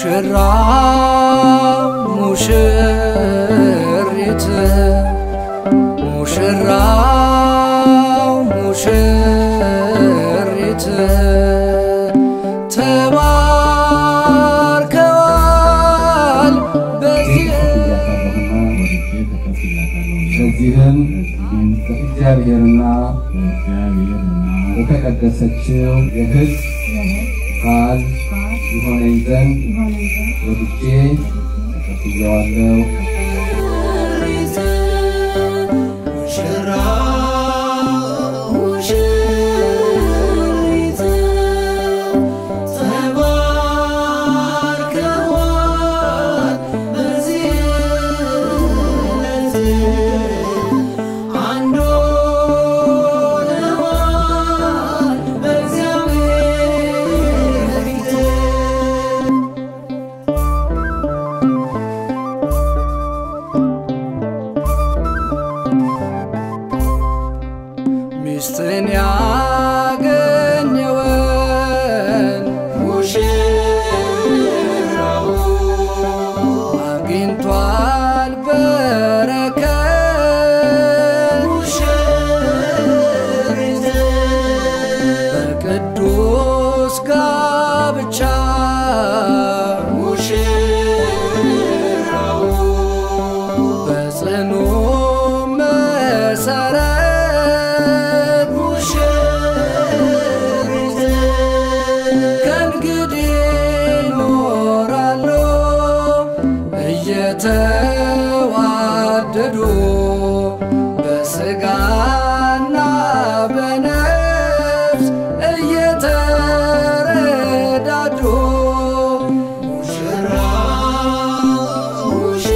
ሙሽራው ሙሽሪት ሙሽራው ሙሽሪት ተባርከዋል በዚህ በዚህም በእግዚአብሔርና የተቀደሰችው የሕግ ቃል ይሆነኝ ዘንድ ወድጄ ተቀብዬዋለሁ። ሚስትን ያገኘውን ሙሽራው አግኝቷል በረከት ሙሽሪት በቅዱስ ጋብቻ ሙሽራው በጽኑ መሰረት ሙሽሪት ከእንግዲህ ይኖራሉ እየተዋደዱ በሥጋና በነፍስ እየተረዳዱ ሙሽራው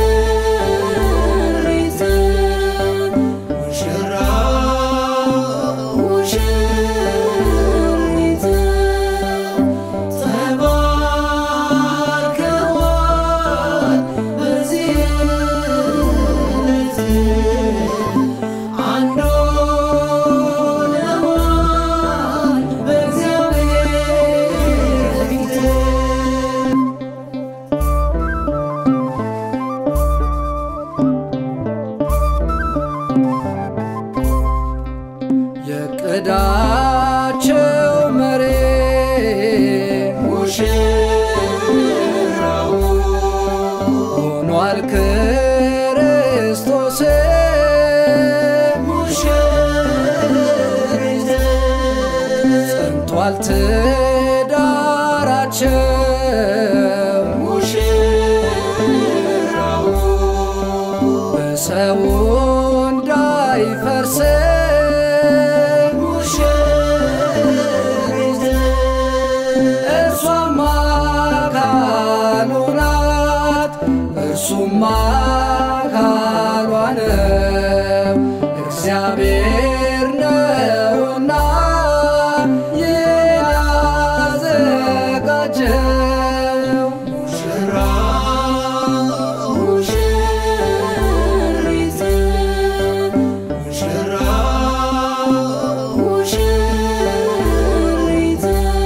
ሙሽሪት ሙሽራው ሙሽሪት ተባርከዋል በዚህ ዕለት አንድ ሆነዋል በእግዚአብሔር ፊት የቅዳቸው መሪ ሙሽራው ሆኗል ክርስቶስ ሙሽሪት ጸንቷል ትዳራቸው ሙሽራው በሰው እንዳይፈርስ ሙሽሪት እርሷም አካሉ ናት እርሱም አካሏ ነው እግዚአብሔር ነውና ያዘጋጀው ሙሽራው ሙሽሪት ሙሽራው ሙሽሪት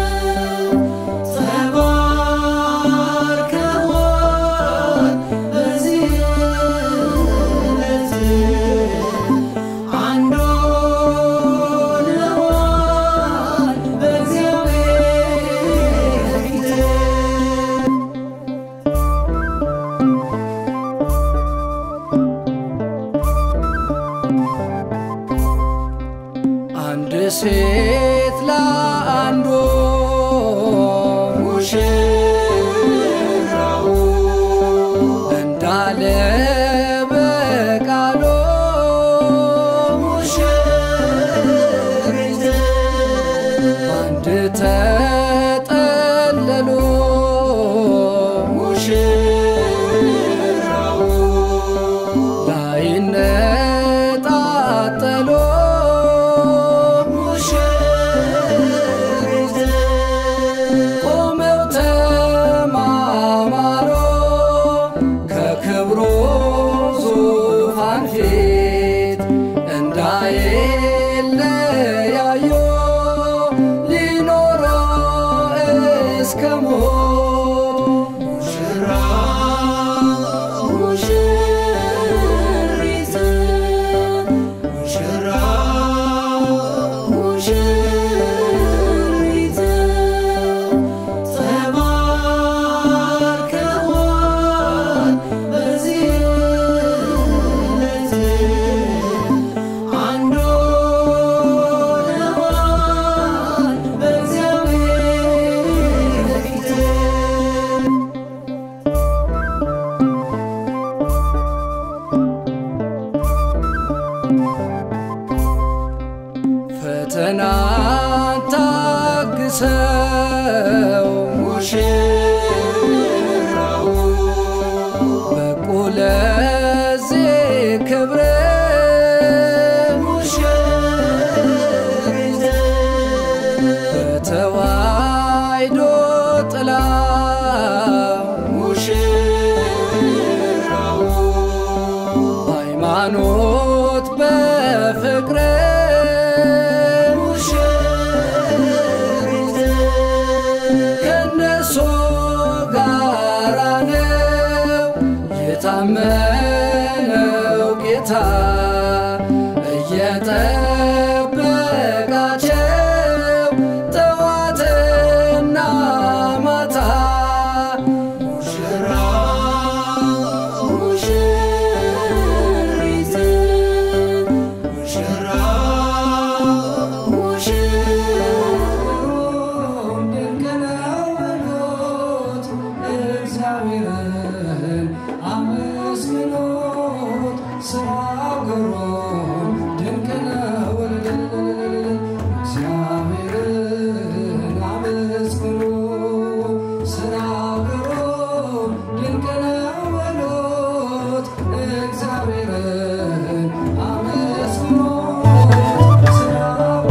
ተባርከዋል በዚህ ዕለት አንድ ሆነዋል በእግዚአብሔር ፊት አንድ ሴት ለአንዱ ሙሽራው እንዳለ በቃሉ ሙሽሪት አንድ ተጠለሉ ሙሽራው ላይነጣጠሉ ሙሽሪት ቆመው ተማማሩ ከክብሩ ዙፋን ፊት እንዳይለያዩ ሊኖሩ እስከ ሞት ደግሰው ሙሽራው በቁ ለዚህ ክብር በተዋሕዶ ጥላ ሙሽራው በሃይማኖት በፍቅር ከነሱ ጋራ ነው የታመነው ጌታ እየጠበቃቸው ጠዋትና ማታ ሙሽራ ሙሽሪት ሙሽራ ሙሽሩም ድንቅ ነው በሉት እግዚአብሔርን አመስግኑት ስራው ግሩም ድንቅ ነው እግዚአብሔርን አመስግኑ ስራው ግሩም ድንቅ ነው በሉት እግዚአብሔርን አመስግኑት ስራው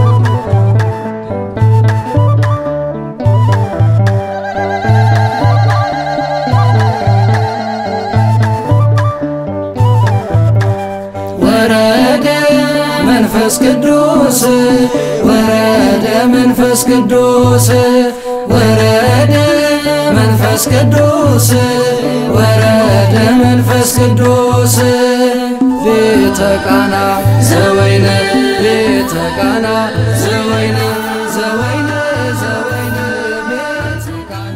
ወረደ መንፈስ ቅዱስ ወረደ መንፈስ ቅዱስ ወረደ መንፈስ ቅዱስ ወረደ መንፈስ ቅዱስ ቤተ ቃና ዘወይነ ቤተ ቃና ዘወይነ ዘወይነ ዘወይነ ቤተ ቃና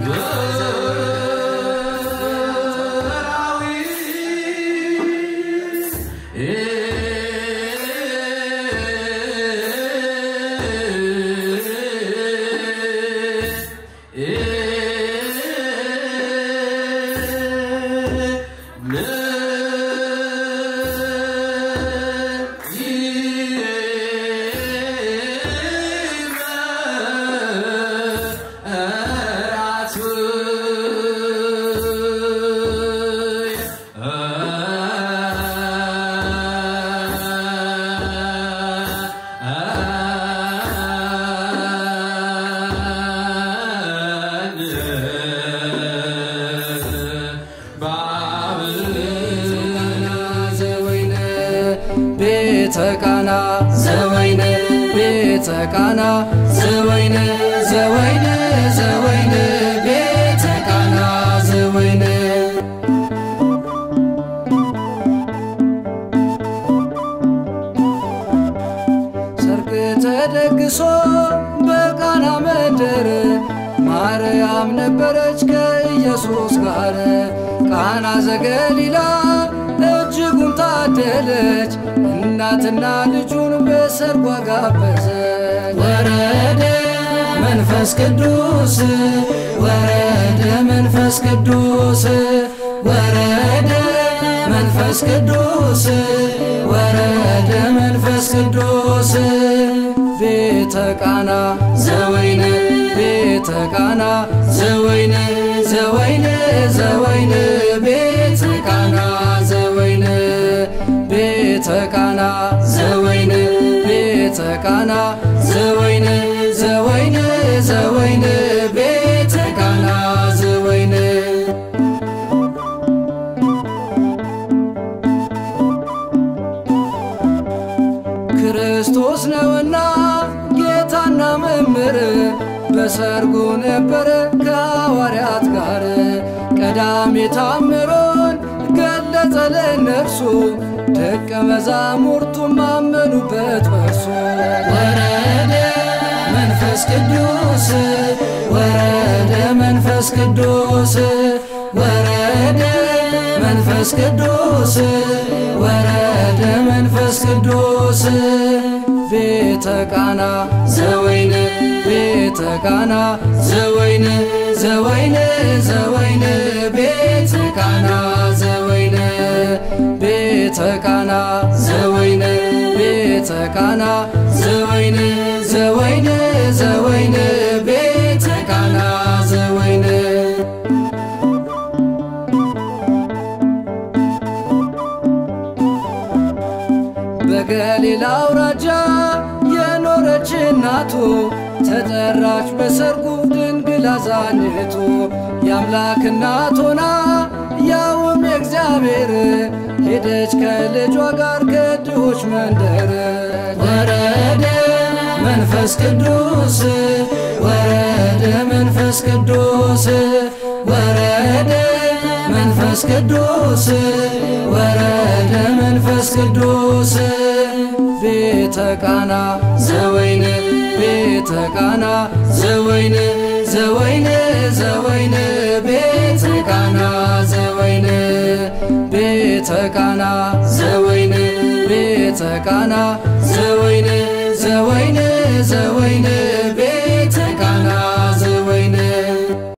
ዘወይነ ቤተ ቃና ዘወይነ ቤተ ቃና ዘወይነ ዘወይነ ዘወይነ ቤተ ቃና ዘወይነ ሰርግ ተደግሶ በቃና መንደር ማርያም ነበረች ከኢየሱስ ጋር ቃና ዘገሊላ እጅጉን ታደለች እናትና ልጁን በሰርጓ ጋበዘች ወረደ መንፈስ ቅዱስ ወረደ መንፈስ ቅዱስ ወረደ መንፈስ ቅዱስ ወረደ መንፈስ ቅዱስ ቤተ ቃና ዘወይነ ቤተ ቃና ዘወይነ ዘወይነ ዘወይነ ቤተ ቃና ዘወይነ ቤተ ቃና ዘወይነ ቤተ ቃና ዘወይነ ዘወይነ ዘወይነ ቤተ ቃና ዘወይነ ክርስቶስ ነውና ጌታና መምህር በሰርጉ ነበረ ከሐዋርያት ጋር ቀዳሜ ታምሮን ገለጸ ለእነርሱ ደቀ መዛሙርቱም አመኑበት በርሱ ወረደ መንፈስ ቅዱስ ወረደ መንፈስ ቅዱስ ወረደ መንፈስ ቅዱስ ወረደ መንፈስ ቅዱስ ቤተ ቃና ዘወይነ ቤተ ቃና ዘወይነ ዘወይነ ዘወይነ ቤተ ቃና ዘወይነ ቤተ ቃና ዘወይነ ቤተ ቃና ዘወይነ ዘወይነ ዘወይነ ተጠራች በሰርጉ ድንግል አዛኝቱ የአምላክ እናት ሆና ያውም የእግዚአብሔር ሄደች ከልጇ ጋር ከድሆች መንደር ወረደ መንፈስ ቅዱስ ወረደ መንፈስ ቅዱስ ወረደ መንፈስ ቅዱስ ወረደ መንፈስ ቅዱስ ቤተ ቃና ዘወይን ቤተ ቃና ዘወይን ዘወይን ዘወይን ቤተ ቃና ዘወይን ቤተ ቃና ዘወይን ቤተ ቃና ዘወይን ዘወይን ዘወይን